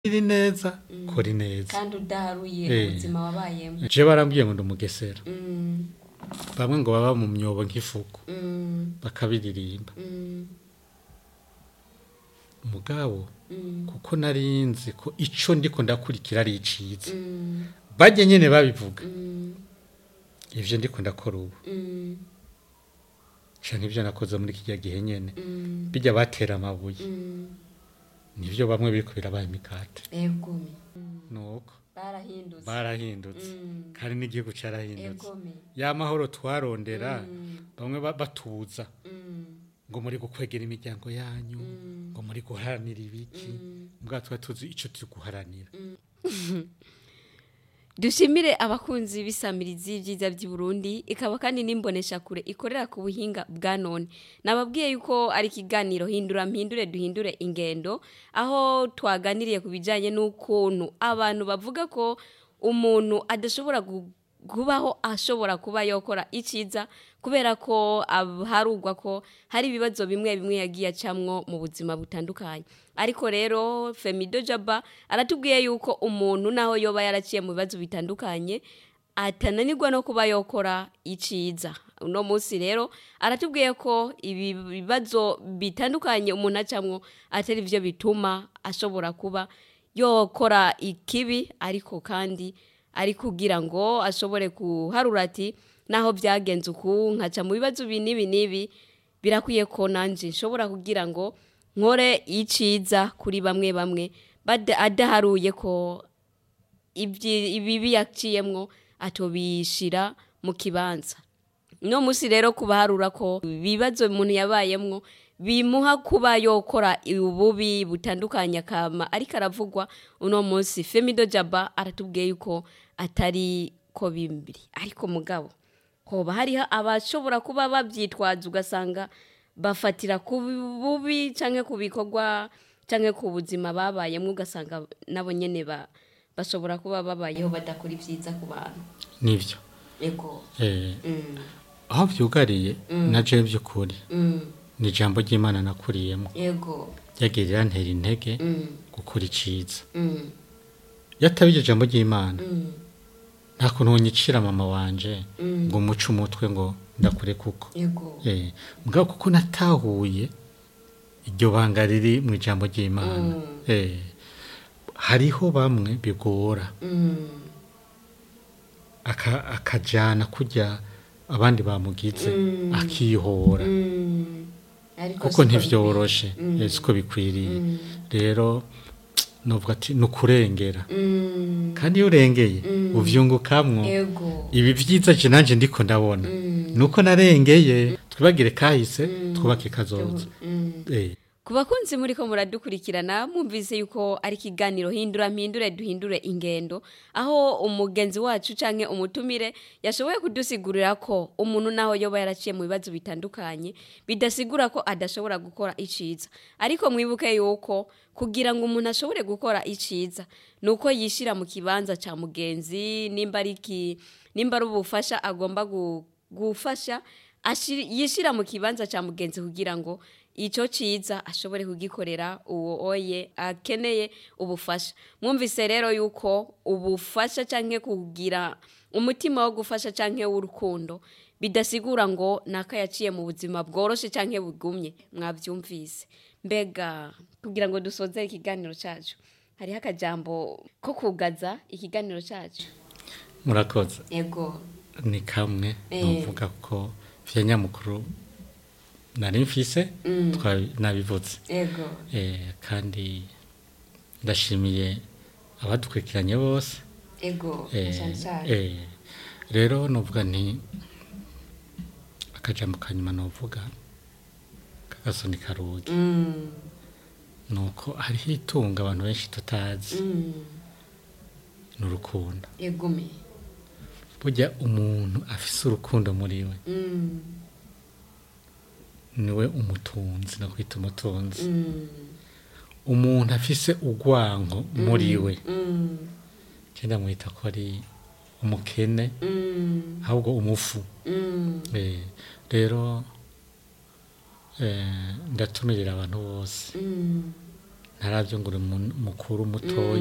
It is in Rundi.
iri neza kora ineza kandi udaharuye Eh. ubuzima wabayemo je barambwiye ngo ndi umugesera Mm, bamwe ngo baba mu myobo nk'ifuku mm, bakabiririmba mm, mugabo mm, kuko nari nzi ko ico ndiko ndakurikira ari iciza mm, bajye nyene babivuga mm, ivyo ndiko ndakora ubu mm, canke ivyo nakoze muri kirya gihe nyene mm, bijya batera amabuye mm. nivyo bamwe biriko birabaye imikate egome Mm, nuko barahindutse barahindutse Mm, kandi n'igihugu carahindutse egome ya mahoro twarondera Mm, bamwe ba- batuza mm, ngo muri gukwegera imiryango yanyu Mm. ngo muri guharanira ibiki mm. mbwa twari tuzi ico turi guharanira dushimire abakunzi b'isamirizi y'ibyiza by'i Burundi ikaba kandi n'imbonesha kure ikorera ku buhinga bwa none nababwiye yuko ari ikiganiro hindura mpindure duhindure ingendo aho twaganiriye ku bijyanye n'ukuntu abantu bavuga ko umuntu adashobora gu- kubaho ashobora kuba yokora icyiza kubera ko ab- harugwa ko hari ibibazo bimwe bimwe yagiye acamwo mu buzima butandukanye ariko rero femido jaba aratubwiye yuko umuntu naho yoba yaraciye mu bibazo bitandukanye atananirwa no kuba yokora iciza uno munsi rero aratubwiye ko ibi bibazo bitandukanye umuntu acamwo atari byo bituma ashobora kuba yokora ikibi ariko kandi ari kugira ngo ashobore kuharura ati naho byagenze uku nkaca mu bibazo ibi n'ibi n'ibi birakwiye ko nanjye nshobora kugira ngo nkore iciza kuri bamwe bamwe bada- adaharuye ko ibyi- ibibi yaciyemwo atobishira mu kibanza no musi rero kubaharura ko ibibazo umuntu yabayemwo bimuha kuba yokora ububi butandukanye akama ariko aravugwa uno munsi femido jaba aratubwiye yuko atari ko bimbiri ariko mugabo hoba hariho abashobora kuba babyitwaza ugasanga bafatira ku bubi cyangwa ku bikorwa cyangwa ku buzima babayemo ugasanga nabo nyine ba- bashobora kuba babayeho badakora ibyiza ku bantu nivyo yego eh Mm, aho vyugariye na je by'ukuri mm, ni ijambo ry'imana nakuriyemo yego ryagirira ntera intege Mm, gukora iciza mm, yataba iryo jambo ry'imana mm, nta kuntu wonyicira mama wanje Mm. ngo muce umutwe ngo ndakure kuko yego eh mugabo kuko natahuye iryo banga riri mu ijambo ry'imana Mm. eh hariho bamwe bigora Mm, aka- akajana kurya abandi bamugize Mm. akihora mm. Ariko kuko siko ntivyoroshe Mm. eh, siko bikwiriye Mm. rero novuga ati ni ukurengera bikwiye. Mm, kandi iyo urengeye Mm. uvyungukamwo yego ibi vyiza je nanje ndiko ndabona Mm. nuko narengeye twibagire kahise twubake kazoza Mm. eh ku bakunzi muri ko muradukurikirana mwumvise yuko ari ikiganiro hindura mpindure duhindure ingendo aho umugenzi wacu canke umutumire yashoboye kudusigurira ko umuntu naho yoba yaraciye mu bibazo bitandukanye bidasigura ko adashobora gukora iciza ariko mwibuke yuko kugira ngo umuntu ashobore gukora iciza nuko yishira mu kibanza ca mugenzi nimba ari iki nimba ari ubufasha agomba gu- gufasha ashir- yishira mu kibanza ca mugenzi kugira ngo icyo cyiza ashobore kugikorera uwo oye akeneye ubufasha mwumvise rero yuko ubufasha cyangwa kugira umutima wo gufasha cyangwa w'urukundo bidasigura ngo naka yaciye mu buzima bworoshye cyangwa bugumye mwabyumvise mbega kugira ngo dusoze ikiganiro cyacu hariho akajambo ko kugaza ikiganiro cyacu murakoze yego ni kamwe Eh. novuga ko vya nyamukuru nari mfise Mm. twa- nabivuze yego eh kandi ndashimiye abadukurikiranye bose yego eh, cyane cyane eh, rero novuga nti akajambo kanyuma novuga kagasoni karugi Mm, nuko hariho itunga abantu benshi tutazi mm, ni urukundo yegume burya umuntu afise urukundo muri we Mm, niwe umutunzi no kwita umutunzi mm, umuntu afise urwanko muri we mm, cyenda mwita ko ari umukene mm, ahubwo umufu mm, Eh, rero eh, ndatumirira abantu bose mm, ntaravyo ngo uri mu- mukuru mutoyi